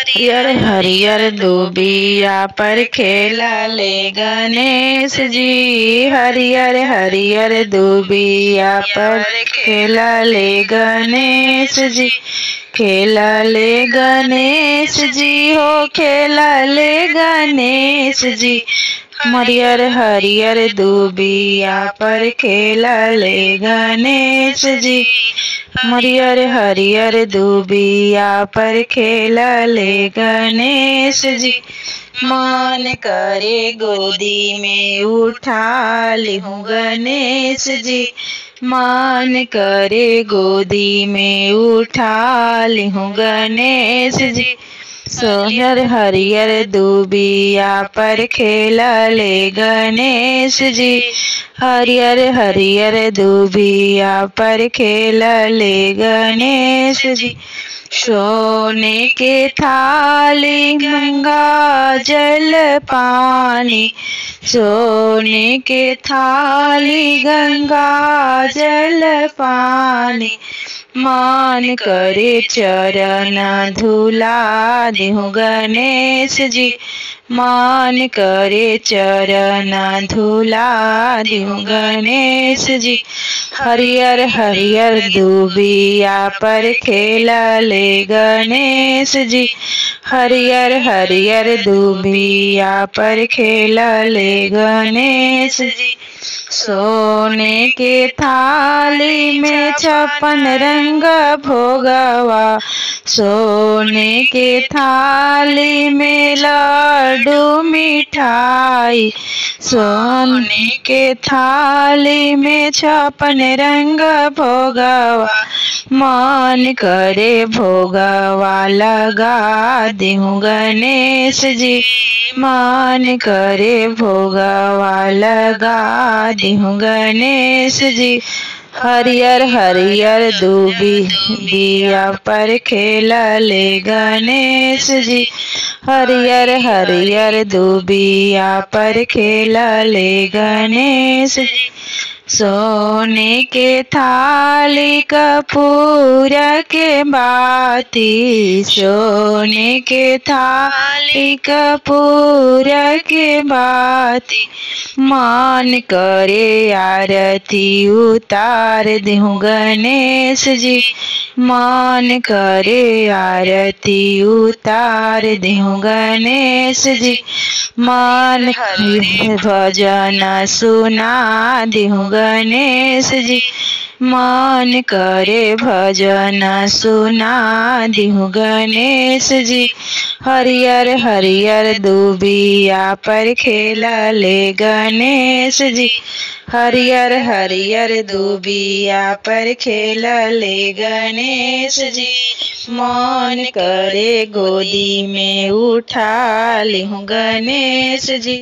हरियर हरियर दुबिया पर खेला ले गणेश जी हरियर हरियर दुबिया पर खेला ले गणेश जी खेला ले गणेश जी हो खेला ले गणेश जी हरियर हरियर दुबिया पर खेला ले गणेश जी हरियर हरियर दुबिया पर खेला ले गणेश जी मन करे गोदी में उठा लिहूँ गणेश जी मन करे गोदी में उठा लिहूँ गणेश जी सोहर हरियर दुबिया पर खेला ले गणेश जी हरियर हरियर दुबिया पर खेला ले गणेश जी सोने के थाली गंगा जल पानी सोने के थाली गंगा जल पानी मान करे चरण धुला देहु गणेश जी मान करे चरण धुला देहु गणेश जी हरियर हरियर दुबिया पर खेला ले गणेश जी हरियर हरियर दुबिया पर खेला ले गणेश जी सोने के थाली में छप्पन रंग भोगवा सोने के थाली में लड्डू मिठाई सोने के थाली में छप्पन रंग भोगवा मन करे भोगवा लगा देहूँ गणेश जी मन करे भोगवा लगा देहूँ गणेश जी हरियर हरियर दूबी दिया पर खेला ले गणेश जी हरियर हरियर दूबिया पर खेला ले गणेश जी सोने के थाली कपूर के बाती सोने के थाली कपूर के बाती मान करे आरती उतार देहूँ गणेश जी मान करे आरती उतार देहूँ गणेश जी मान भजन सुना देहूँ गणेश जी मान करे भजन सुना देहूँ गणेश जी हरियर हरियर दुबिया पर खेला ले गणेश जी हरियर हरियर दुबिया पर खेला ले गणेश जी मन करे गोदी में उठा लिहूँ गणेश जी